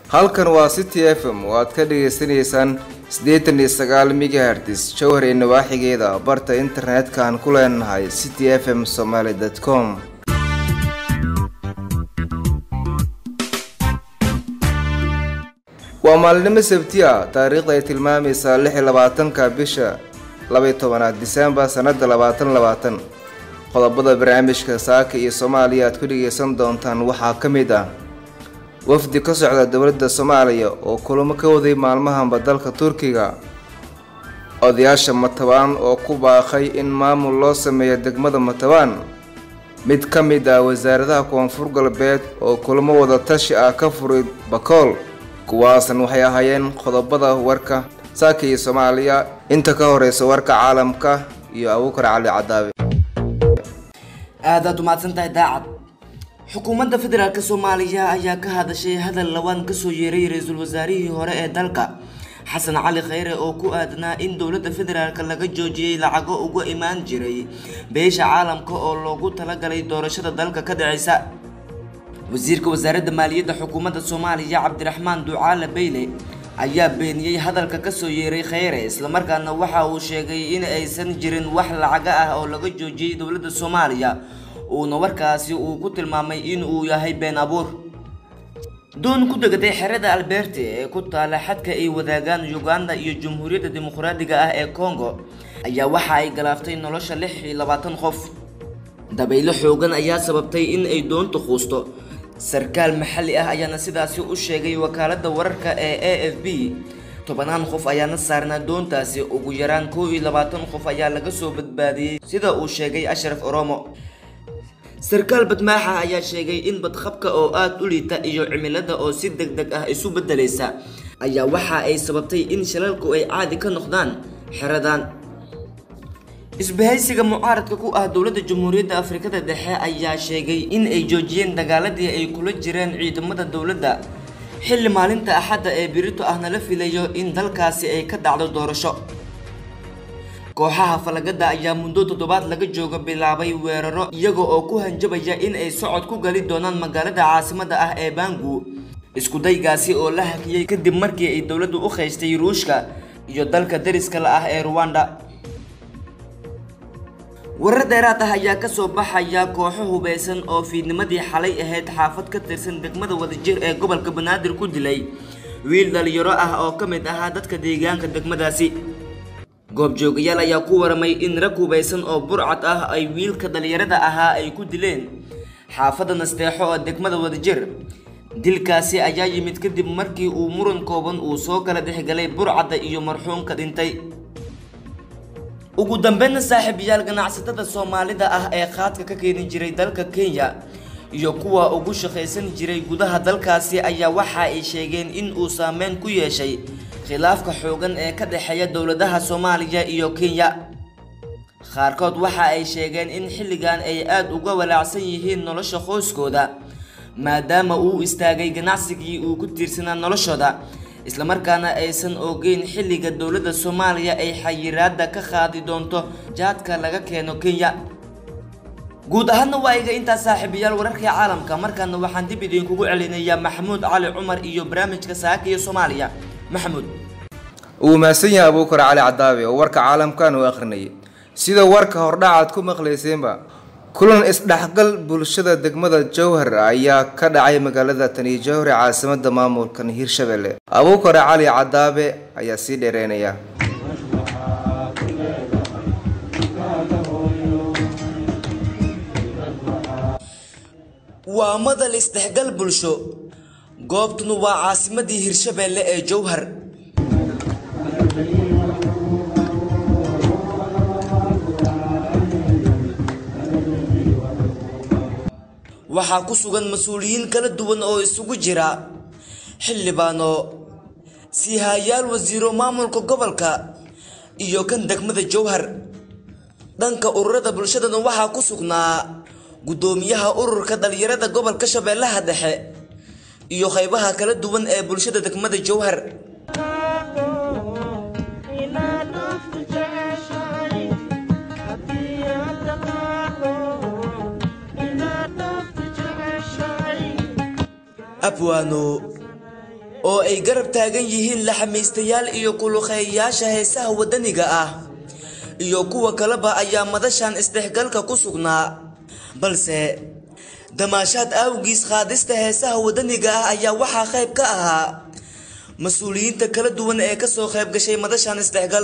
halkan waa city f m oo aad ka dhagaysanaysaan siddeetan iyo sagaal megahertis jowhar iyo nawaaxigeeda barta internetka aan ku leenahay city f m somaly com waa maalinimo sabti a taariikhda ay tilmaamaysaa lix iyo labaatanka bisha labaiy tobanaad disembar sannada labaatan labaatan qodobada barnaamijka saaka iyo soomaaliya aad ku dhagaysan doontaan waxaa ka mid ah wafdi ka socda dowladda soomaaliya oo kulamo ka waday maalmahanba dalka turkiga odayaasha matabaan oo ku baaqay in maamul loo sameeyo degmada matabaan mid ka mid ah wasaaradaha koonfur galbeed oo kulamo wada tashi ah ka furay bakool kuwaasan waxay ahaayeen qodobada warka saaka iyo soomaaliya inta ka horeysa warka caalamka iyo abuukar cali cadaabe aadaad umahadsan tahay daacad xukuumadda federaalk soomaaliya ayaa ka hadashay hadal lawaan kasoo yeeray ra-iisul wasaarihii hore ee dalka xasan cali khayre oo ku aadanaa in dowladda federaalk laga joojiyey lacago uga imaan jiray beesha caalamka oo loogu talagalay doorashada dalka ka dhaceysa wasiirka wasaaradda maaliyadda xukuumadda soomaaliya cabdiraxmaan ducaale beyle ayaa beeniyey hadalka kasoo yeeray kheyre islamarkaana waxa uu sheegay in aysan jirin wax lacaga ah oo laga joojiyey dowladda soomaaliya uuna warkaasi uu ku tilmaamay in uu yahay been abuur doon ku degatay xerada alberte ee ku taala xadka ay wadaagaan uganda iyo jamhuuriyadda dimuqraadiga ah ee congo ayaa waxa ay galaaftay nolosha lix iyo labaatan qof dabaylo xoogan ayaa sababtay in ay doonta quusto sarkaal maxalli ah ayaana sidaasi u sheegay wakaaladda wararka ee a f b tobanaan qof ayaana saarnaa doontaasi ugu yaraan kow iyo labaatan qof ayaa laga soo badbaadiyey sida uu sheegay ashraf oromo sarkaal badmaaxa ayaa sheegay in badqabka oo aada u liita iyo cimilada oo si deg deg ah isu beddelaysa ayaa waxa ay sababtay in shalalku ay caadi ka noqdaan xeradan isbahaysiga mucaaradka ku ah dowladda jamhuuriyadda afrikada dhexe ayaa sheegay in ay joojiyeen dagaaladii ay kula jireen ciidamada dowladda xilli maalinta axadda ee birito ahna la filayo in dalkaasi ay ka dhacdo doorasho kooxaha falagada ayaa muddo toddobaad laga jooga bilaabay weeraro iyaga oo ku hanjabaya in ay socod ku gali doonaan magaalada caasimada ah ee bangu iskudaygaasi oo la hakiyey kadib markii ay dowladdu u qaystay ruushka iyo dalka dariska la ah ee ruwanda warar dheeraad ah ayaa kasoo baxaya kooxo hubeysan oo fiidnimadii xalay ahayd xaafad ka tirsan degmada wadajir ee gobolka banaadir ku dilay wiil dhalinyaro ah oo ka mid ahaa dadka deegaanka degmadaasi goobjoogayaal ayaa ku waramay in rag hubeysan oo burcad ah ay wiilka dhalinyarada ahaa ay ku dileen xaafadda nasteexo oo degmada wadajir dilkaasi ayaa yimid kadib markii uu muran kooban uu soo kala dhexgalay burcadda iyo marxuumka dhintay ugu dambeynna saaxiibayaal ganacsatada soomaalida ah ee qaadka ka keeni jiray dalka kenya iyo kuwa ugu shaqaysan jiray gudaha dalkaasi ayaa waxa ay sheegeen in uu saameyn ku yeeshay khilaafka xoogan ee ka dhexeeya dowladaha soomaaliya iyo kenya qaarkood waxa ay sheegeen in xilligan ay aada uga walaacsan yihiin nolosha qoyskooda maadaama uu istaagay ganacsigii uu ku tiirsanaa noloshooda islamarkaana aysan ogeyn xilliga dowladda soomaaliya ay xayiraada ka qaadi doonto jaadka laga keeno kenya guud ahaanna waa iga intaas saaxiibayaal wararkii caalamka markaana waxaan dib idinkugu celinayaa maxamuud cali cumar iyo barnaamijka saaka iyo soomaaliya maxamuud uu mahadsan yahay abuukar cali cadaabe oo warka caalamkan uu akhrinayay sida warka hordhac aad ku maqlayseenba kulan isdhexgal bulshada degmada jowhar ayaa ka dhacay magaalada tani jowhar ee caasimada maamulkan hirshabelle abuukar cali cadaabe ayaa sii dheereynaya waa madal isdhexgal bulsho goobtuna waa caasimadii hirshabelle ee jowhar waxaa ku sugan mas-uuliyiin kala duwan oo isugu jira xildhibaano siihayaal wasiiro maamulka gobolka iyo kan degmada jowhar dhanka ururada bulshadana waxaa ku sugnaa guddoomiyaha ururka dhalinyarada gobolka shabeellaha dhexe iyo qaybaha kala duwan ee bulshada degmada jowhar abwaano oo ay garab taagan yihiin laxamiistayaal iyo kuluqeeyayaasha heesaha waddaniga ah iyo kuwa kaleba ayaa madashan isdhexgalka ku sugnaa balse damaashaad awgiis qaadista heesaha waddaniga ah ayaa waxaa qayb ka ahaa mas-uuliyiinta kala duwan ee kasoo qayb gashay madashan isdhexgal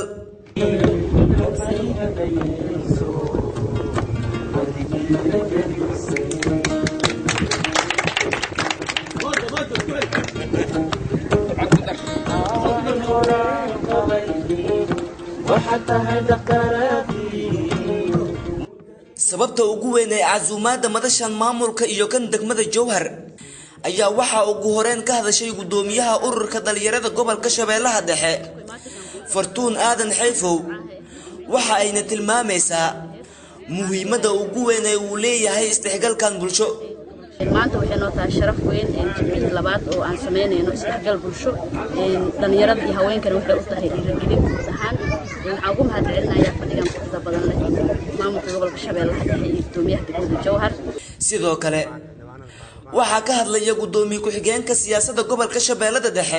sababta ugu weyn ee casuumaadda madashan maamulka iyo kan degmada jowhar ayaa waxaa ugu horeyn ka hadashay guddoomiyaha ururka dhalinyarada gobolka shabeellaha dhexe fartuun aadan xayfow waxa ayna tilmaamaysaa muhiimadda ugu weyn ee uu leeyahay isdhexgalkan bulsho maanta waxay noo tahay sharaf weyn jimcihii labaad oo aan samaynayno isdhexgal bulsho dhallinyarada iyo haweenkana waxay u tahay dhiirigelin guud ahaan waxaan ugu mahadcelinayaa fadhigan quruxda badan leh maamulka gobolka shabeellaha dhexe iyo guddoomiyaha degmada jowhar sidoo kale waxaa ka hadlaya guddoomiye ku-xigeenka siyaasadda gobolka shabeellada dhexe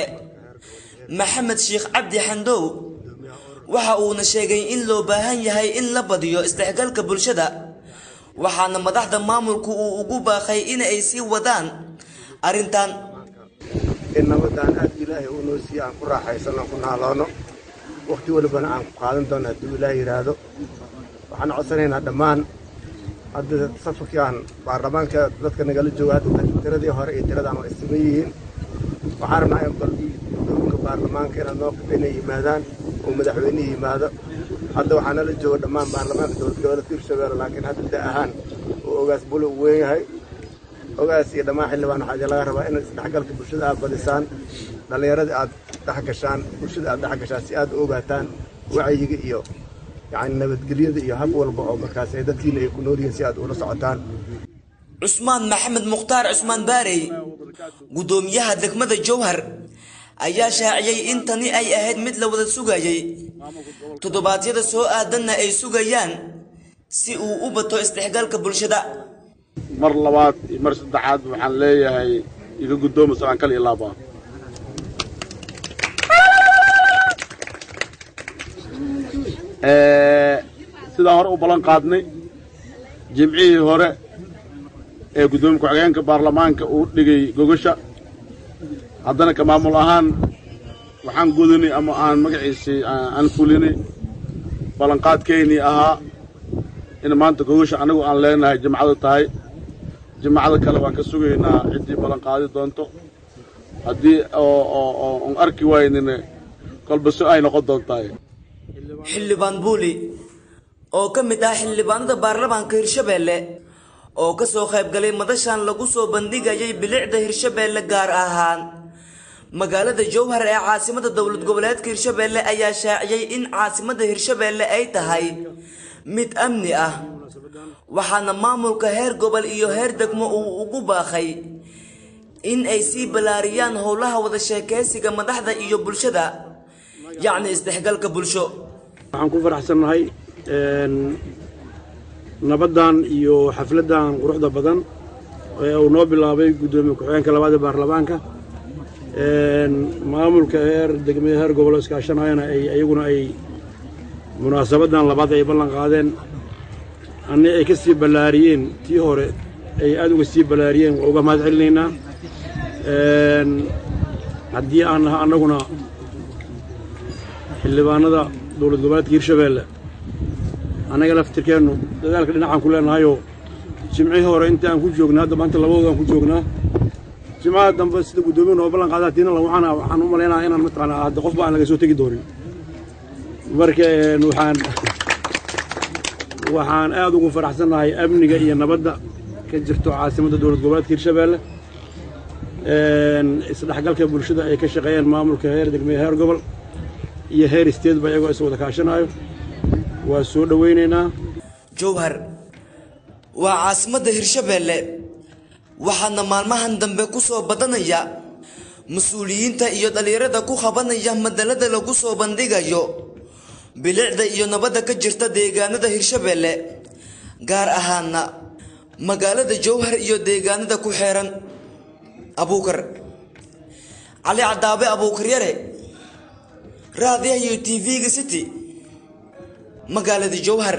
maxamed sheekh cabdi xandow waxa uuna sheegay in loo baahan yahay in la badiyo isdhexgalka bulshada waxaana madaxda maamulku uu ugu baaqay in ay sii wadaan arrintan in nabadaan aad ilaahay uu noo siiye aan ku raaxaysano ku naaloono wakhti walibana aan ku qaadan doono hadduu ilaah yidhaahdo waxaan codsanaynaa dhammaan hadda safarkan baarlamaanka dadka nagala jooga hadda tiradii hore iyo tiradaan waa isima yihiin waxaan rabnaa in balkii guddoonka baarlamaanka inaad noo inay yimaadaan oo madaxweyne yimaado hadda waxaa nala jooga dhammaan baarlamaanka dowlad goboleedka hirshabeelle laakiin hadda da ahaan uu ogaas bule u weyn yahay ogaas iyo dhammaan xildhibaan waxaa idin laga rabaa inaad isdhexgalka bulshada aad badisaan dhallinyarada aad dhex gashaan bulshada aad dhex gashaan si aad u ogaataan wacyiga iyo yacni nabadgelyada iyo hab walba oo markaas ay dadkiina ay ku nool yihiin si aad ula socotaan cusmaan maxamed mukhtaar cusmaan baarey guddoomiyaha degmada jowhar ayaa shaaciyey in tani ay ahayd mid la wada sugayay toddobaadyada soo aadanna ay sugayaan si uu u bato isdhexgalka bulshada mar labaad iyo mar saddexaad waxaan leeyahay iga guddoomo salaan kal iyo laaba sidaan hore u ballan qaadnay jimcihii hore ee guddoomiye ku-xigeenka baarlamaanka uu dhigay gogasha haddana ka maamul ahaan waxaan gudanay ama aan magaciisii aan fulinay ballanqaadkeynii ahaa in maanta gogasha annagu aan leenahay jimcada tahay jimacada kale waan ka sugaynaa ciddii ballanqaadi doonto haddii oon arki waynina kolba si ay noqon doontahay xildhibaan buuli oo ka mid ah xildhibaanada baarlamaanka hirshabeelle oo ka soo qayb galay madashan lagu soo bandhigayay bilicda hirshabeelle gaar ahaan magaalada jowhar ee caasimada dowlad goboleedka hirshabeelle ayaa shaaciyey in caasimada hirshabeelle ay tahay mid amni ah waxaana maamulka heer gobol iyo heer degmo uu ugu baaqay in ay sii ballaariyaan howlaha wada sheekaysiga madaxda iyo bulshada yacni isdhexgalka bulsho waxaan ku faraxsannahay nabaddan iyo xafladdan quruxda badan ee uu noo bilaabay guddoomiye ku-xigeenka labaad ee baarlamaanka maamulka heer degmada heer gobolo iskaashanayana ay iyaguna ay munaasabaddan labaad ay ballan qaadeen anni ay ka sii ballaariyeen tii hore ay aad uga sii ballaariyeen waa uga mahad celinaynaa haddii aan naha annaguna xildhibaanada dowlad goboleedka hirshabeelle annaga laftirkeennu dadaalka dhinacaan ku leenahayoo jimcihii hore inta aan ku joognaa hadda maanta labadooda aan ku joognaa jimcaha dambe sida guddoomiya noo ballan qaadaa tiina waxaan waxaan u malaynaha inaan mataqaanaa hadda qofba aan laga soo tegi doonin marka waxaan waxaan aad ugu faraxsannahay amniga iyo nabadda ka jirto caasimadda dowlad goboleedka hirshabeelle isdhexgalka bulshada ay ka shaqeeyeen maamulka heer degmeye heer gobol iyo heer state ba iyagoo is wada kaashanayo waa soo dhowaynaynaa jowhar waa caasimadda hirshabeelle waxaana maalmahan dambe ku soo badanaya mas-uuliyiinta iyo dhallinyarada ku qabanaya madalada lagu soo bandhigayo bilicda iyo nabadda ka jirta deegaanada hirshabeelle gaar ahaana magaalada jowhar iyo deegaanada ku xeeran abuukar cali cadaabe abuukaryare raadiyaha iyo t v-ga city magaalada jowhar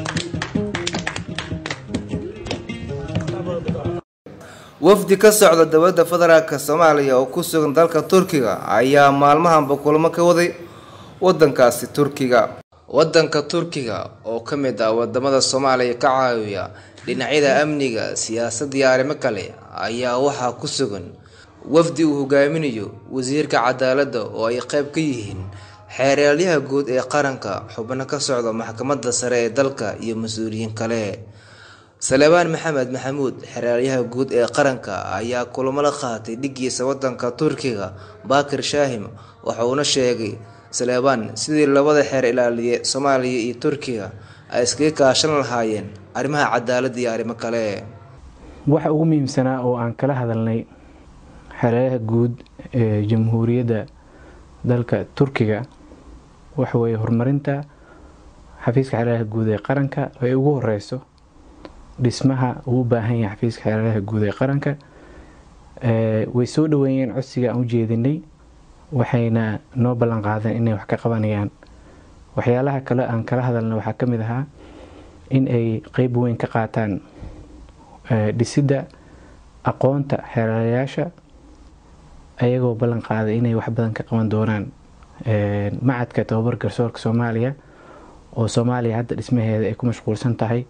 wafdi ka socda dowladda federaalk soomaaliya oo ku sugan dalka turkiga ayaa maalmahanba kulamo ka waday wadankaasi turkiga wadanka turkiga oo ka mid ah wadamada soomaaliya ka caawiya dhinacyada amniga siyaasadda iyo arrimo kale ayaa waxaa ku sugan wafdi uu hogaaminayo wasiirka cadaaladda oo ay qayb ka yihiin xeeraalyaha guud ee qaranka xubno ka socda maxkamadda sare ee dalka iyo mas-uuliyiin kale salebaan maxamed maxamuud xeraalyaha guud ee qaranka ayaa kulamo la qaatay dhigiisa wadanka turkiga baakir shaahim waxauna sheegay salebaan sidii labada xeer ilaaliye soomaaliya iyo turkiga ay iskaga kaashan lahaayeen arrimaha cadaaladda iyo arrimo kale waxa ugu muhiimsanaa oo aan kala hadalnay xereeraha guud ee jamhuuriyadda dalka turkiga waxaweye horumarinta xafiiska xereeraha guud ee qaranka ay ugu horeyso dhismaha uu u baahan yahay xafiiska xereeraha guud ee qaranka way soo dhaweeyeen codsiga aan u jeedinay waxayna noo ballan qaadeen inay wax ka qabanayaan waxyaalaha kale aan kala hadalna waxaa ka mid ahaa in ay qeyb weyn ka qaataan dhisidda aqoonta xeeraalayaasha ayagoo ballan qaaday inay wax badan ka qaban doonaan macadka tababar garsoorka soomaaliya oo soomaaliya hadda dhismaheeda ay ku mashquulsan tahay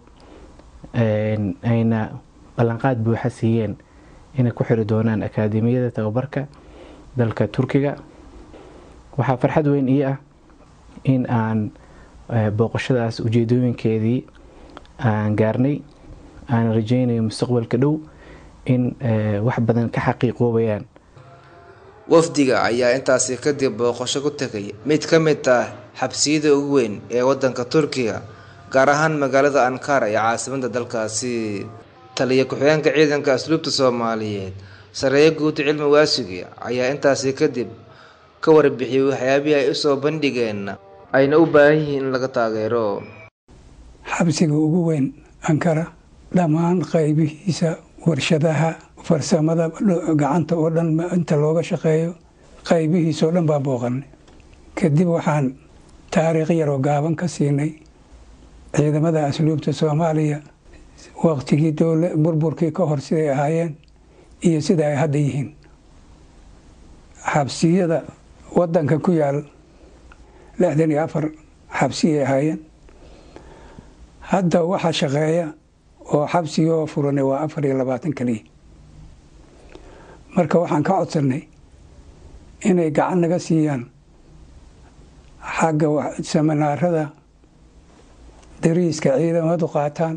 ayna ballanqaad buuxa siiyeen inay ku xiri doonaan akaademiyada tababarka dalka turkiga waxaa farxad weyn ii ah in aan booqashadaas ujeedooyinkeedii aan gaarnay aan rajeynayo mustaqbalka dhow in wax badan ka xaqiiqoobayaan wafdiga ayaa intaasi kadib booqasho ku tegay mid ka mid ah xabsiyada ugu weyn ee wadanka turkiga gaar ahaan magaalada ankara ee caasimada dalkaasi taliya ku-xigeenka ciidanka asluubta soomaaliyeed sareeyo guud cilmi waasigi ayaa intaasi kadib ka warbixiyay waxyaabihii ay usoo bandhigeen ayna u baahan yihiin in laga taageero xabsiga ugu weyn ankara dhammaan qaybihiisa warshadaha farsamada gacanta oo dhan inta looga shaqeeyo qaybihiisoo dhan baan booqanay kadib waxaan taariikh yaroo gaaban ka siinay ciidamada asluubta soomaaliya waqtigii burburkii ka hor siday ahaayeen iyo sida ay hadda yihiin xabsiyada wadanka ku yaal lixdan iyo afar xabsiyay ahaayeen hadda waxa shaqeeya oo xabsigoo furanay waa afar iyo labaatan keliya marka waxaan ka codsanay inay gacan naga siiyaan xagga saminaarada dariiska ciidamadu qaataan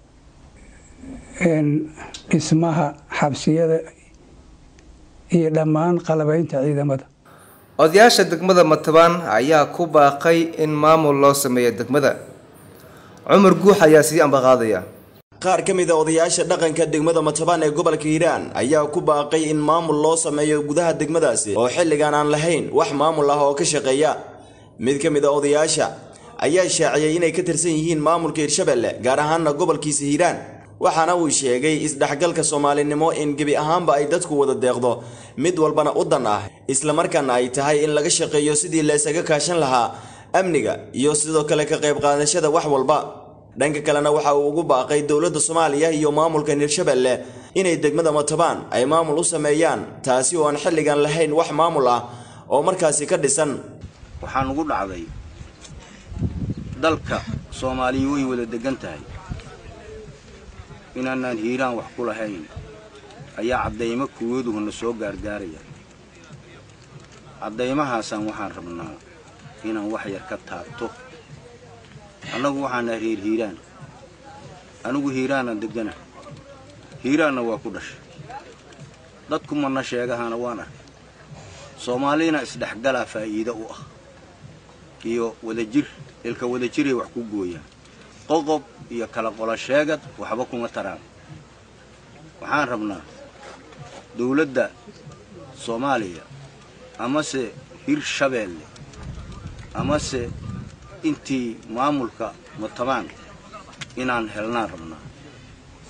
dhismaha xabsiyada iyo dhammaan qalabaynta ciidamada odayaasha degmada matabaan ayaa ku baaqay in maamul loo sameeyo degmada cumar guux ayaa sii ambaqaadaya qaar ka mid a odayaasha dhaqanka degmada matabaan ee gobolka hiiraan ayaa ku baaqay in maamul loo sameeyo gudaha degmadaasi oo xilligan aan lahayn wax maamul ah oo ka shaqeeya mid ka mid a odayaasha ayaa shaaciyey inay ka tirsan yihiin maamulka hirshabelle gaar ahaanna gobolkiisa hiiraan waxaana uu sheegay isdhexgalka soomaalinimo in gebi ahaanba ay dadku wada deeqdo mid walbana u dan ah islamarkaana ay tahay in laga shaqeeyo sidii laysaga kaashan lahaa amniga iyo sidoo kale ka qayb qaadashada wax walba dhanka kalena waxa uu ugu baaqay dowladda soomaaliya iyo maamulka hirshabelle inay degmada matabaan ay maamul u sameeyaan taasi oo aan xilligan lahayn wax maamul ah oo markaasi ka dhisan waxaan ugu dhacday dalka soomaaliya way wada degan tahay inaanaan hiiraan wax ku lahayn ayaa caddaymo kuwaduhuna soo gaargaaraya caddaymahaasaan waxaan rabnaa inaan wax yar ka taabto annagu waxaana reer hiiraan anigu hiiraanaan degana hiiraanna waa ku dhashay dadku mana sheegahana waan arkay soomaalina isdhexgalaa faa'iido u ah iyo wadajir ilka wadajiray wax ku gooyaan qoqob iyo kala qolo sheegad waxba kuma taraan waxaan rabnaa dawladda soomaaliya amase hirshabeelle amase intii maamulka matabaan inaan helnaan rabnaa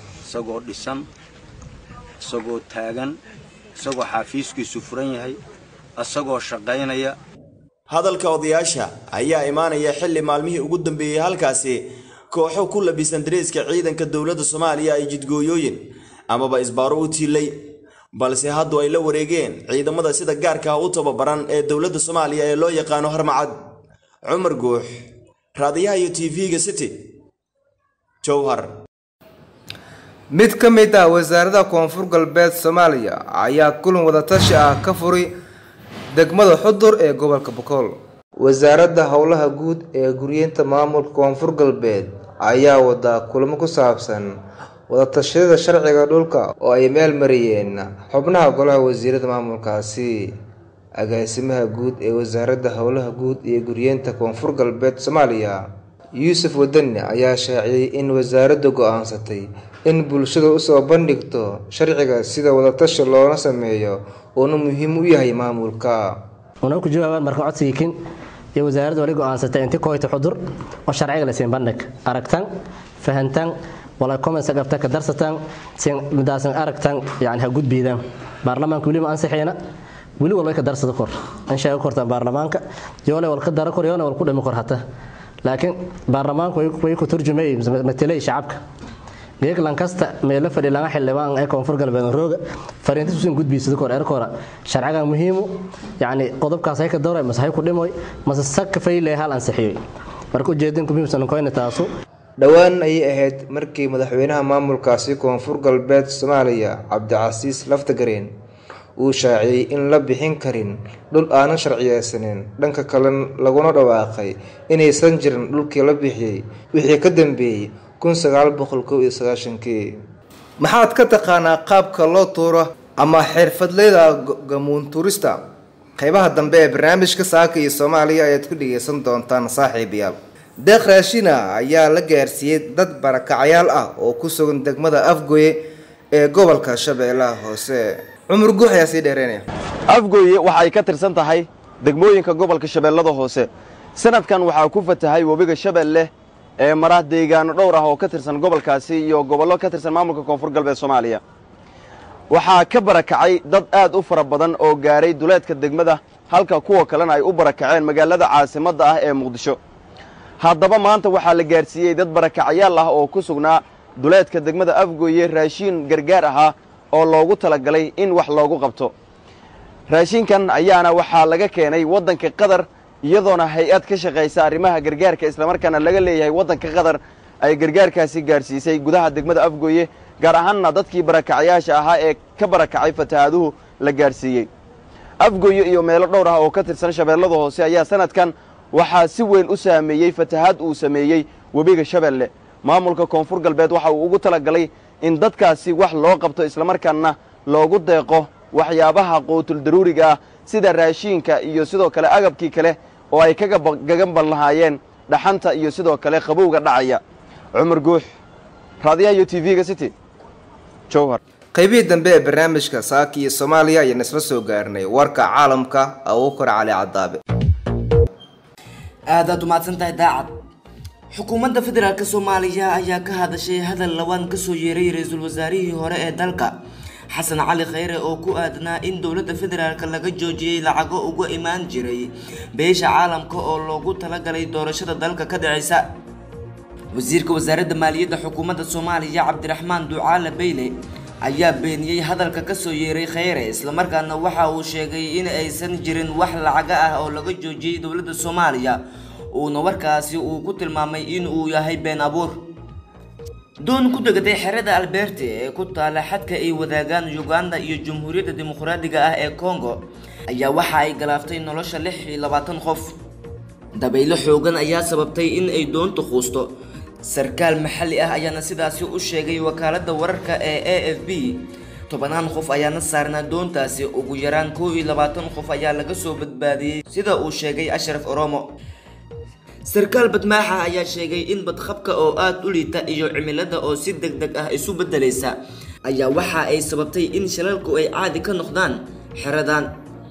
isagoo dhisan isagoo taagan isagoo xaafiiskiisu furan yahay asagoo shaqaynaya hadalka odayaasha ayaa imaanaya xilli maalmihii ugu dambeeyey halkaasi kooxo ku labisan dareeska ciidanka dowladda soomaaliya ay jidgooyooyin amaba isbaaro u tiilay balse haddu ay la wareegeen ciidamada sida gaarka ah u tababaran ee dowladda soomaaliya ee loo yaqaano harmacad cumar guux raadiyaha iyo tv-ga city jowhar mid ka mid ah wasaarada koonfur galbeed soomaaliya ayaa kulan wadatashi ah ka furay degmada xudur ee gobolka bokool wasaaradda howlaha guud ee guryeynta maamulka koonfur galbeed ayaa wadaa kulamo ku saabsan wadatashyada sharciga dhulka oo ay meel mariyeen xubnaha golaha wasiirada maamulkaasi agaasimaha guud ee wasaaradda howlaha guud iyo guryeynta koonfur galbeed soomaaliya yuusuf wadani ayaa shaaciyey in wasaaraddu go-aansatay in bulshada usoo bandhigto sharciga sida wadatashi loona sameeyo uuna muhiim u yahay maamulka una ku jawaabaan marka codsigiikin iyo wasaaradda wali go-aansatay inti koyta xudur oo sharciga la siin bandhig aragtan fahantan wala comments qabta ka darsatan sin midaasan aragtan yani ha gudbiidaan baarlamaanka weli ma ansixiina weli walba ka darsada kor in sheego kortaan baarlamaanka yoole wal ka dara kor yoole wal ku dhimi kor hata laakiin baarlamaanku way ku turjumay matelay shacabka geeg lankasta meelo fadhi laga xildhibaan ee koonfur galbeed rooga fariintiisuusan gudbiisada kor erkora sharcigan muhiimu yacni qodobkaas hay ka dawray mase hay ku dhimoy mase saka fayle hal ansixiyoy marka ujeedinka muhiimsan koyna taasu dhowaan ayay ahayd markii madaxweynaha maamulkaasi koonfur galbeed soomaaliya cabdicasiis laftagareen uu shaaciyey in la bixin karin dhul aanan sharciyeysanin dhanka kale laguna dhawaaqay inaysan jirin dhulkii la bixiyey wixii ka dambeeyey kun sagaal boqol kow iyo sagaashankii maxaad ka taqaanaa qaabka loo tuuro ama xirfadleyda gamuun tuurista qeybaha dambe ee barnaamijka saaka iyo soomaaliya ayaad ku dhegeysan doontaan saaxiibayaal deeq raashina ayaa la gaarsiiyey dad barakacayaal ah oo ku sugan degmada afgoye ee gobolka shabeellaha hoose cumar guux ayaa sii dheereynaya afgooye waxay ka tirsan tahay degmooyinka gobolka shabeellada hoose sanadkan waxaa ku fatahay webiga shabeelle ee mara deegaano dhowr ah oo ka tirsan gobolkaasi iyo gobollo ka tirsan maamulka koonfur galbeed soomaaliya waxaa ka barakacay dad aad u fara badan oo gaaray duleedka degmada halka kuwa kalena ay u barakaceen magaalada caasimadda ah ee muqdisho haddaba maanta waxaa la gaarsiiyey dad barakacayaal ah oo ku sugnaa duleedka degmada afgooye raashiin gargaar ahaa oo loogu talagalay in wax loogu qabto raashinkan ayaana waxaa laga keenay waddanka qatar iyadoona hay-ad ka shaqaysa arrimaha gargaarka islamarkaana laga leeyahay waddanka qatar ay gargaarkaasi gaarsiisay gudaha degmada afgooye gaar ahaanna dadkii barakacayaasha ahaa ee ka barakacay fatahaaduhu la gaarsiiyey afgooye iyo meelo dhowr ah oo ka tirsan shabeellada hoose ayaa sanadkan waxaa si weyn u saameeyey fatahaad uu sameeyey webiga shabeelle maamulka koonfur galbeed waxa uu ugu talagalay in dadkaasi wax loo qabto islamarkaana loogu deeqo waxyaabaha quutul daruuriga ah sida raashiinka iyo sidoo kale agabkii kale oo ay kaga gagamban lahaayeen dhaxanta iyo sidoo kale qabowga dhacaya cumar guux raadiyaha iyo t v-ga city jowhar qaybihii dambe ee barnaamijka saaki iyo soomaaliya ayaan isla soo gaarnay warka caalamka abuukar cali cadaabe aadaad umahadsan tahay daacad xukuumadda federaalk soomaaliya ayaa ka hadashay hadal labaan kasoo yeeray ra-iisul wasaarihii hore ee dalka xasan cali khayre oo ku aadanaa in dowladda federaalk laga joojiyey lacago uga imaan jiray beesha caalamka oo loogu talagalay doorashada dalka ka dhaceysa wasiirka wasaaradda maaliyadda xukuumadda soomaaliya cabdiraxmaan ducaale beyle ayaa beeniyey hadalka kasoo yeeray kheyre islamarkaana waxa uu sheegay in aysan jirin wax lacaga ah oo laga joojiyey dowladda soomaaliya uuna warkaasi uu ku tilmaamay in uu yahay been abuur doon ku degatay xerada alberte ee ku taala xadka ay wadaagaan uganda iyo jamhuuriyadda dimuqraadiga ah ee congo ayaa waxa ay galaaftay nolosha lix iyo labaatan qof dabaylo xoogan ayaa sababtay in ay doonta quusto sarkaal maxalli ah ayaana sidaasi u sheegay wakaaladda wararka ee a f b tobanaan qof ayaana saarnaa doontaasi ugu yaraan kow iyo labaatan qof ayaa laga soo badbaadiyey sida uu sheegay ashraf oromo sarkaal badmaaxa ayaa sheegay in badqabka oo aada u liita iyo cimilada oo si deg deg ah isu beddelaysa ayaa waxa ay sababtay in shalalku ay caadi ka noqdaan xeradan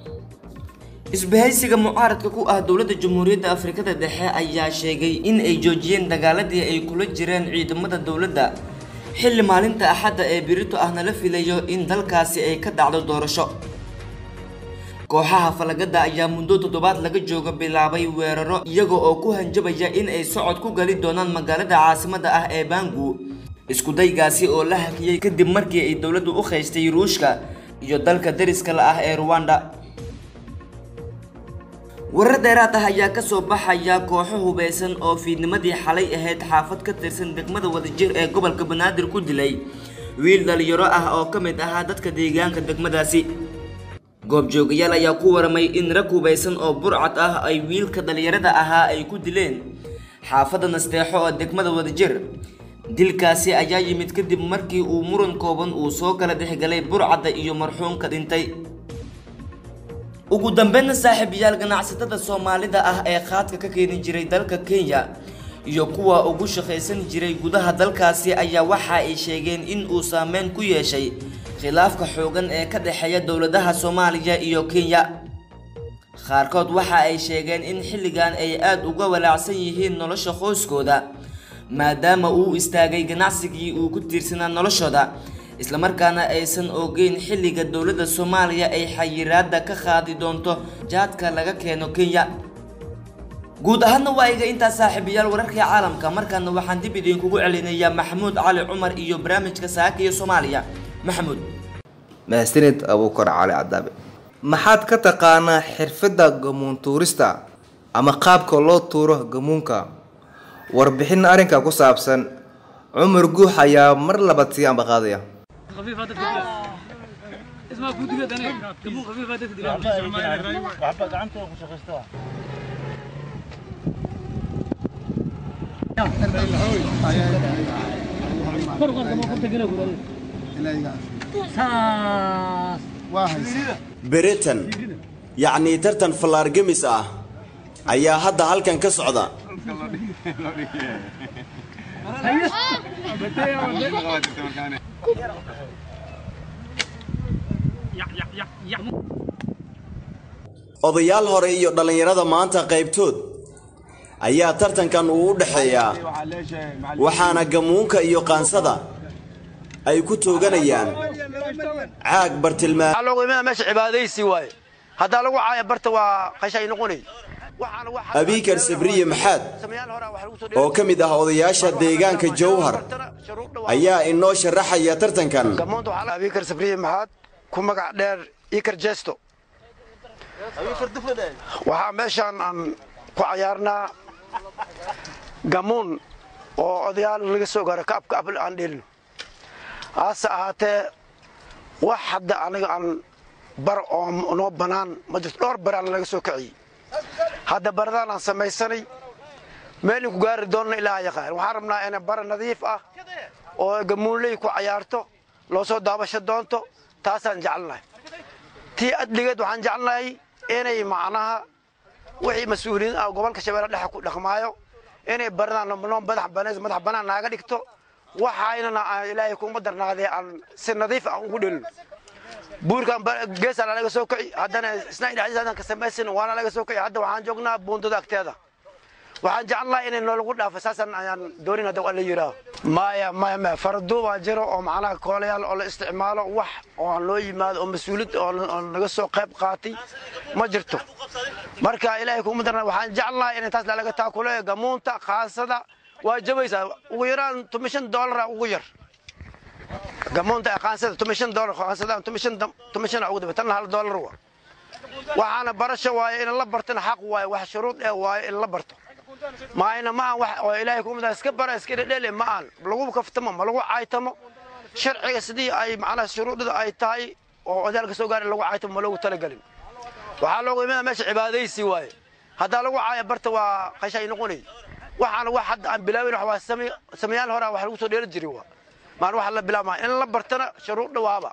isbahaysiga mucaaradka ku ah dowladda jamhuuriyadda afrikada dhexe ayaa sheegay in ay joojiyeen dagaaladii ay kula jireen ciidamada dowladda xilli maalinta axadda ee birito ahna la filayo in dalkaasi ay ka dhacdo doorasho kooxaha falagada ayaa muddo toddobaad laga jooga bilaabay weeraro iyaga oo ku hanjabaya in ay socod ku gali doonaan magaalada caasimada ah ee bangu iskudaygaasi oo la hakiyey kadib markii ay dowladdu u khaystay ruushka iyo dalka dariska la ah ee ruwanda warar dheeraad ah ayaa kasoo baxaya kooxo hubeysan oo fiidnimadii xalay ahayd xaafad ka tirsan degmada wadajir ee gobolka banaadir ku dilay wiil dhalinyaro ah oo ka mid ahaa dadka deegaanka degmadaasi goobjoogayaal ayaa ku waramay in rag hubeysan oo burcad ah ay wiilka dhalinyarada ahaa ay ku dileen xaafadda nasteexo oo degmada wadajir dilkaasi ayaa yimid kadib markii uu muran kooban uu soo kala dhexgalay burcadda iyo marxuumka dhintay ugu dambeynna saaxiibayaal ganacsatada soomaalida ah ee qaadka ka keeni jiray dalka kenya iyo kuwa ugu shaqaysan jiray gudaha dalkaasi ayaa waxa ay sheegeen in uu saameyn ku yeeshay khilaafka xoogan ee ka dhexeeya dowladaha soomaaliya iyo kenya qaarkood waxa ay sheegeen in xilligan ay aada uga walaacsan yihiin nolosha qoyskooda maadaama uu istaagay ganacsigii uu ku tiirsanaa noloshooda islamarkaana aysan ogeyn xilliga dowladda soomaaliya ay xayiraada ka qaadi doonto jaadka laga keeno kenya guud ahaanna waa iga intaa saaxiibayaal wararkii caalamka markaana waxaan dib idinkugu celinayaa maxamuud cali cumar iyo barnaamijka saaka iyo soomaaliya maxamuud mahadsanid abuukar cali cadaabe maxaad ka taqaanaa xirfadda gamuun tuurista ama qaabka loo tuuro gamuunka warbixin arrinka ku saabsan cumar guux ayaa mar labaad sii ambaqaadaya beritan yacnii tartan fallaargemis ah ayaa hadda halkan ka socda odayaal hore iyo dhallinyarada maanta qaybtood ayaa tartankan uu u dhexeeyaa waxaana gamuunka iyo qaansada ay ku tooganayaan caag bartilmaa meesha cibaadaysi waaye haddaa lagu caaya barta waa qashay noqonay abiikar sabriye maxaad oo ka mid ah odayaasha deegaanka jowhar ayaa inoo sharaxaya tartankan abikar sabriye maxaad ku magac dheer ikar jesto waxaa meeshaan aan ku cayaarnaa gamuun oo odayaal laga soo gaaro kaabka abl aan dhelin hase ahaatee wax hadda aniga aan bar oo noo bannaan ma jirto dhowr baraan laga soo kiciyey hadda baradaan aan samaysanay meelin ku gaari doonna ilaaha yaqaan waxaan rabnaa inay bara nadiif ah oo gamuunley ku cayaarto loo soo daabasho doonto taasaan jecelnahay tii adligeed waxaan jecelnahay inay macnaha wixii mas-uuliyiin ah gobolka shabeelle dhexe ku dhaqmaayo inay baradaan noo madax bannaan naaga dhigto waxaynana aan ilaahay kuma darnaadee aan si nadiif ah ugu dhelin buurkan geesaan laga soo kici haddana isna dhexdiisaan ka samaysan waana laga soo kici hadda waxaan joognaa buundada agteeda waxaan jecelnahay inay noolagu dhaafo saasaan ayaan doonin hadda waa la yidhaaho maya maya maya faraduubaa jiro oo macnaha koolayaal oo la isticmaalo wax oo aan loo yimaado oo mas-uuliyad oo naga soo qayb qaatay ma jirto marka ilaahay kuma darna waxaan jecelnahay inay taas lalaga taakuleeyo gamuunta qaasada waa jabaysaa ugu yaraan tomishan doolara ugu yar gamoonta qaansada tomishan doolar qaansada tomishan tomishan ugu daba tan hal doolar wa waxaana barasho waaye in la bartana xaq waaye wax shuruud ee waaye in la barto maayna ma aan wax oo ilaahay ku midaa iska bara iska dhedhele ma aan lagu kaftamo ma lagu caaytamo sharciga sidii ay macnaha shuruudada ay tahay oo odaalka soo gaaray lagu caaytamo ma loogu talagelin waxaa loogu imadaa meesha cibaadaysi waaye haddaa lagu caaya barta waa qashay noqonay waxaana wax hadda aan bilaawin wax waa samayaal hore wax lagu soo dheeli jiray waa maan wax la bilaabmaa in la bartana shuruud dhawaaba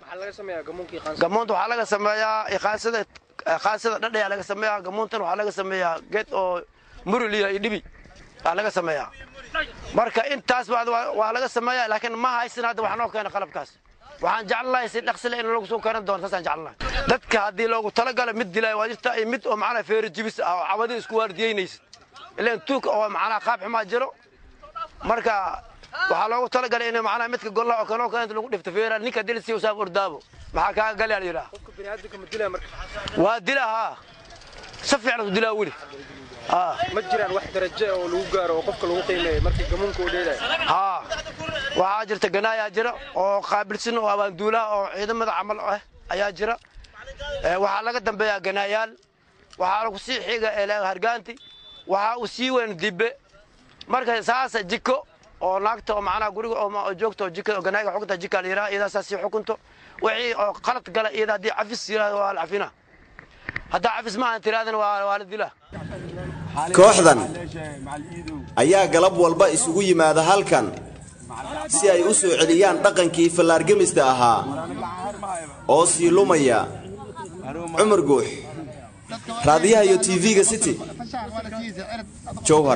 gamuunta waxaa laga sameeyaa qaansada qaansada dhadhayaa laga sameeyaa gamuuntana waxaa laga sameeyaa geed oo muriliya iyo dhibi aa laga sameeyaa marka intaas waa laga sameeyaa laakiin ma haysan hadda wax noo keena qalabkaas waxaan jecelnahay si dhaqsile in lagu soo keenan doono saasaan jecelnahay dadka haddii loogu talagalo mid dilaayo waa jirta iyo mid oo macnaha feeri jibis ah oo cabadii isku waardiyeynaysa ilaan tuug oo macnaha qaab xumaa jiro marka waxaa loogu talagalay in macnaha midka golla oo kale oo kale inta lagu dhifto feera ninka dil si usaab ordaabo maxaa kaa galyaa la yidhaha waa dila haa si fiican u dilaa weli ma jiraan wax darajo oo lagu gaaro oo qofka lagu qiimeeyo markii gamuunka uu dheelaya haa waxaa jirta ganaayaa jira oo qaabilsan oo abaanduulaha oo ciidamada camal ah ayaa jira waxaa laga dambeeyaa ganaayaal waxaa lagu sii xiga hargaanti waxaa uu sii weyn dibbe marka saasa jiko oo naagta oo macnaha guriga oo joogta oo jika oo ganaaga xukunta jika la yidhaha iyadaa saas sii xukunto wixii oo qalad gala iyada haddii cafis yidhahdo waa la cafina haddaa cafis ma aan tiraadana waa waa la dilaa kooxdan ayaa galab walba isugu yimaada halkan si ay u soo celiyaan dhaqankii fallaargemista ahaa oo sii lumaya cumar guux raadiyaha iyo tv-ga city jowhar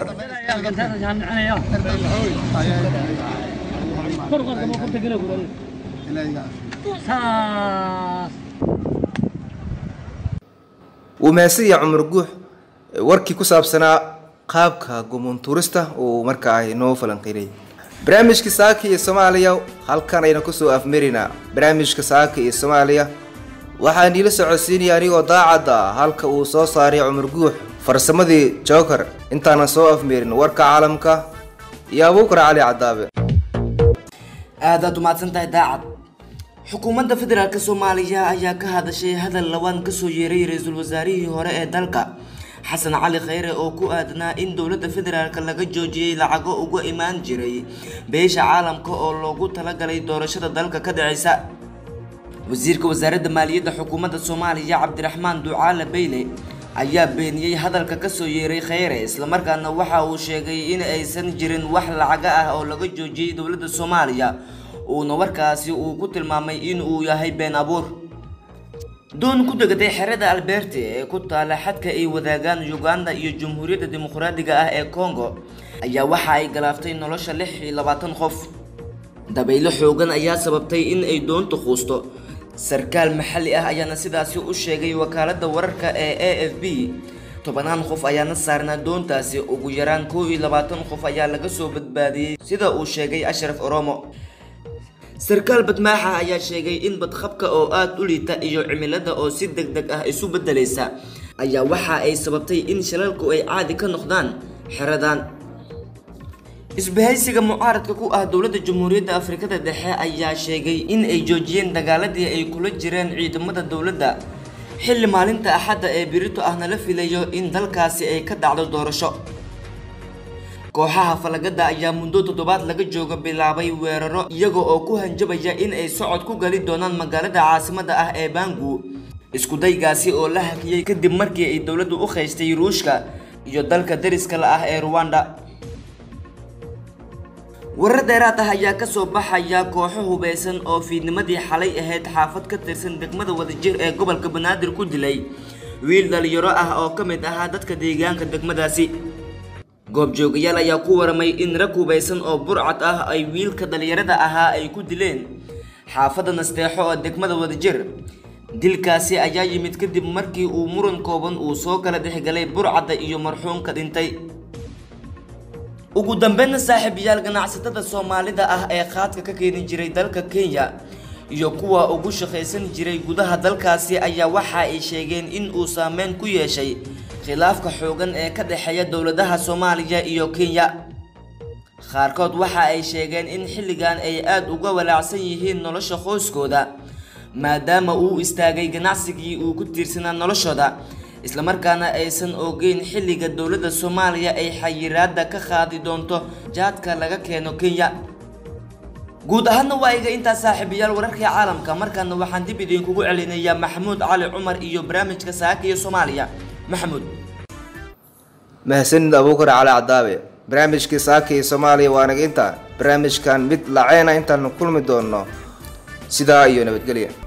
wuu mahadsanyaha cumar guux warkii ku saabsanaa qaabka gumuntuurista uu markaa inoo falanqeynay barnaamijka saaka iyo soomaaliya halkan ayna kusoo afmarinaa barnaamijka saaka iyo soomaaliya waxaa niila socodsiinaya anigoo daacadda halka uu soo saaray cumar guux farsamadii joker intaanan soo afmerin warka caalamka iyo abuukar cali cadaabe aadaad umahadsan tahay daacad xukuumadda federaalk soomaaliya ayaa ka hadashay hadal lawaan kasoo yeeray ra-iisul wasaarihii hore ee dalka xasan cali khayre oo ku aadanaa in dowladda federaalk laga joojiyey lacago uga imaan jiray beesha caalamka oo loogu talagalay doorashada dalka ka dhaceysa wasiirka wasaaradda maaliyadda xukuumadda soomaaliya cabdiraxmaan ducaale beyle ayaa beeniyey hadalka kasoo yeeray kheyre islamarkaana waxa uu sheegay in aysan jirin wax lacaga ah oo laga joojiyey dowladda soomaaliya uuna warkaasi uu ku tilmaamay in uu yahay been abuur doon ku degatay xerada alberte ee ku taala xadka ay wadaagaan uganda iyo jamhuuriyadda dimuqraadiga ah ee congo ayaa waxa ay galaaftay nolosha lix iyo labaatan qof dabaylo xoogan ayaa sababtay in ay doontu quusto sarkaal maxalli ah ayaana sidaasi u sheegay wakaaladda wararka ee a f b tobanaan qof ayaana saarnaa doontaasi ugu yaraan kow iyo labaatan qof ayaa laga soo badbaadiyey sida uu sheegay ashraf oromo sarkaal badmaaxa ayaa sheegay in badqabka oo aada u liita iyo cimilada oo si deg deg ah isu beddelaysa ayaa waxa ay sababtay in shalalku ay caadi ka noqdaan xeradan isbahaysiga mucaaradka ku ah dowladda jamhuuriyadda afrikada dhexe ayaa sheegay in ay joojiyeen dagaaladii ay kula jireen ciidamada dowladda xilli maalinta axadda ee birito ahna la filayo in dalkaasi ay ka dhacdo doorasho kooxaha falagada ayaa muddo toddobaad laga jooga bilaabay weeraro iyaga oo ku hanjabaya in ay socod ku gali doonaan magaalada caasimada ah ee bangu iskudaygaasi oo la hakiyey kadib markii ay dowladdu u qaystay ruushka iyo dalka dariska la ah ee ruwanda warar dheeraad ah ayaa kasoo baxaya kooxo hubeysan oo fiidnimadii xalay ahayd xaafad ka tirsan degmada wadajir ee gobolka banaadir ku dilay wiil dhalinyaro ah oo ka mid ahaa dadka deegaanka degmadaasi goobjoogayaal ayaa ku waramay in rag hubeysan oo burcad ah ay wiilka dhalinyarada ahaa ay ku dileen xaafadda nasteexo oo degmada wadajir dilkaasi ayaa yimid kadib markii uu muran kooban uu soo kala dhexgalay burcadda iyo marxuumka dhintay ugu dambeynna saaxiibayaal ganacsatada soomaalida ah ee qaadka ka keeni jiray dalka kenya iyo kuwa ugu shaqaysan jiray gudaha dalkaasi ayaa waxa ay sheegeen in uu saameyn ku yeeshay khilaafka xoogan ee ka dhexeeya dowladaha soomaaliya iyo kenya qaarkood waxa ay sheegeen in xilligan ay aada uga walaacsan yihiin nolosha qoyskooda maadaama uu istaagay ganacsigii uu ku tiirsanaa noloshooda islamarkaana aysan ogeyn xilliga dowladda soomaaliya ay xayiraada ka qaadi doonto jaadka laga keeno kenya guud ahaanna waa iga intaa saaxiibayaal wararkii caalamka markaana waxaan dib idinkugu celinayaa maxamuud cali cumar iyo barnaamijka saaka iyo soomaaliya maxamuud mahadsanid abuukar cali cadaabe barnaamijkii saaka iyo soomaaliya waa naga intaa barnaamijkan mid laceena intaan kulmi doono sidaa iyo nabadgelya